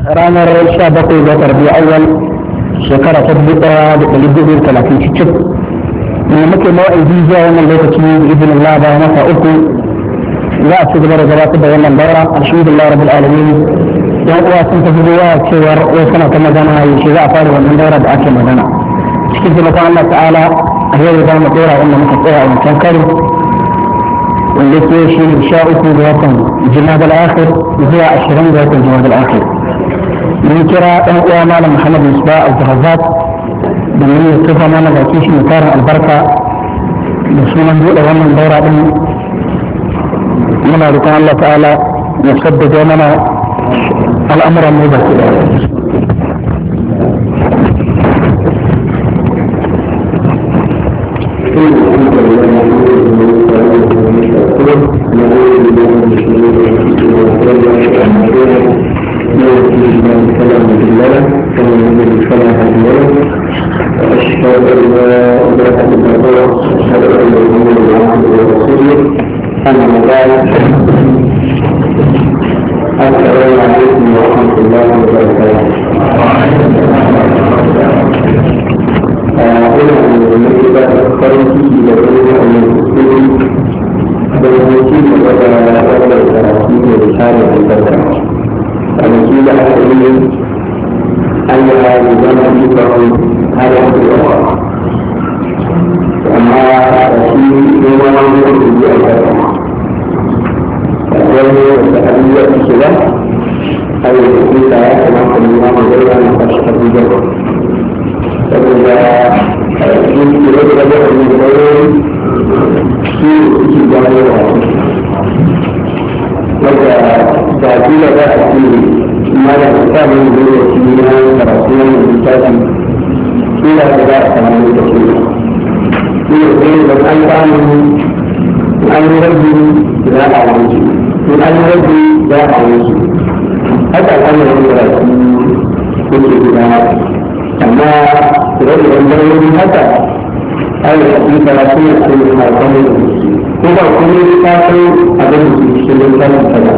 ranar sha bakwai ga tarbi awal shekara ta dubu ɗaya da ɗari dubu talatin cikin ne muke mawa'idi zuwa wannan lokaci da izinin Allah bayan masa uku za a ci gaba da gabatar da wannan daura alhamdulillah rabbil alamin yan uwa sun tafi zuwa cewar wai suna ta magana yaushe za a fara wannan daura da ake magana cikin taimakon Allah ta'ala a yau za mu ɗora wanda muka tsaya a wancan karo wanda ke shi ne sha uku ga watan jima'ar al'akhir zuwa ashirin ga watan jima'ar al'akhir mun kira ɗan uwa malam muhammad musba al-zahazzat da mun yi tufa mana baki shi mai tarin albarka da sunan buɗe wannan daura ɗin muna roƙon Allah ta'ala ya sabbata mana al'amuran mu baki da وأشهد أن لا إله إلا الله وأشهد أن محمدا عبده ورسوله أما بعد السلام عليكم ورحمة الله وبركاته. أقول أن المكتبة أكثر في لديها أن المسلمين بالمسلمين وبدأ أولا ثلاثين رسالة البدر. المسلمين أحسنين أنها نظام فيكم هذا هو وما في يوم يوم البدر. wani da abin shiga a yi hukunta ya kamata ne ma mu zai wani kashi ta bujar saboda yin kira da da wani da wani su suke gano da wadda da kila za a ce ma da ta mai zai da shi na karatu na mai littafi kila da za a samu lokaci ne ne da an samu an yi rabi za a wuce in an yi rabi za a wuce haka kan yi rabi da su kuke gida amma rabi da wani haka an yi rabi da su ne su ne harkar da ko ba kuma yi ta san abin da su cikin littafin kada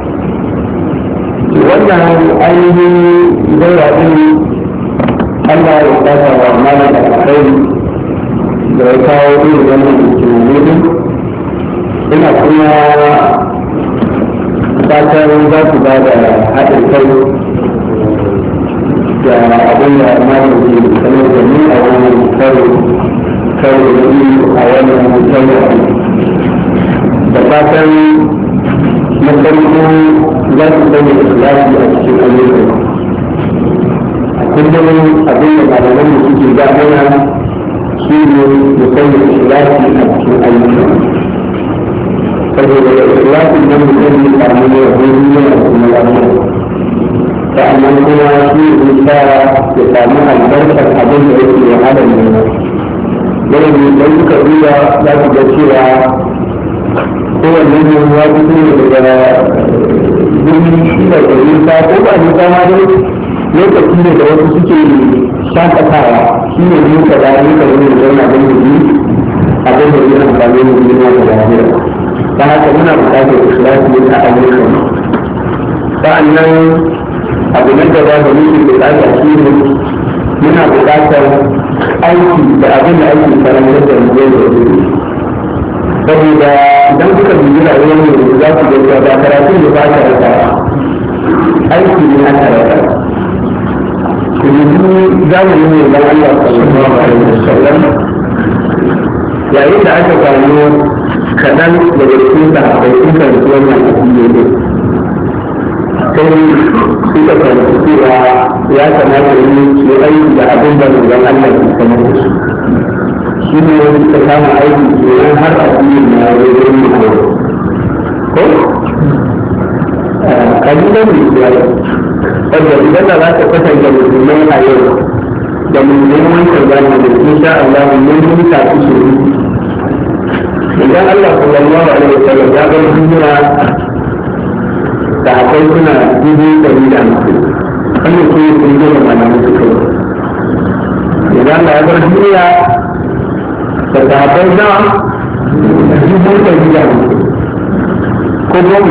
wannan ainihin zai ɗin Allah ya kasa wa malam da kai da ya kawo irin wannan tunani ina kuma fatan za ku ba da haɗin kai da abin da malam ke sanar da ni a wannan karo karo da ni a wannan karo da fatan na farko za ku sanya ikhlasi a cikin ayyukan a kullum abin da malaman da suke gabana shi ne mu sanya ikhlasi a cikin ayyukan saboda ikhlasin nan mutum ne samu ne a wani yana kuma lafiya sa'annan kuma shi ne sa ya samu albarkar abin da yake wahala ne yana ne don suka duba za su ga cewa kowanne ne ya fito ne daga guri da da nisa ko ba nisa ma dai lokaci ne da wasu suke shakatawa shi ne nisa da nisa ne da yana don yi abin da yana amfani da duniya da lafiya ta haka muna bukatar ikhlasi a ayyukan sa'annan abu na gaba da muke bukata shi ne muna bukatar aiki da abin da ake karantar da mu yau da gobe saboda idan kuka bibi rayuwar mu za ku ga ba karatu da ba ta rasa aiki ne aka rasa ku bibi zamanin ne dan Allah sallallahu alaihi wasallam yayin da aka samu kaɗan daga cikin sahabbai sun karɓi wannan addini ne sai suka karɓi cewa ya kamata yi su aiki da abin da manzon Allah ke sanar da su shi ne suka kama aiki kenan har addini na wajen mu ko ko kalilan misali wanda idan da za ka kwatanta musulmai a yau da musulmai wancan zamani insha Allah mun yi tafi su idan Allah sallallahu alaihi wasallam ya bar duniya da akwai suna dubu ɗari da hamsin wannan su ne sun gina malamu su kai idan Allah ya bar duniya da akwai na dubu ɗari da hamsin ko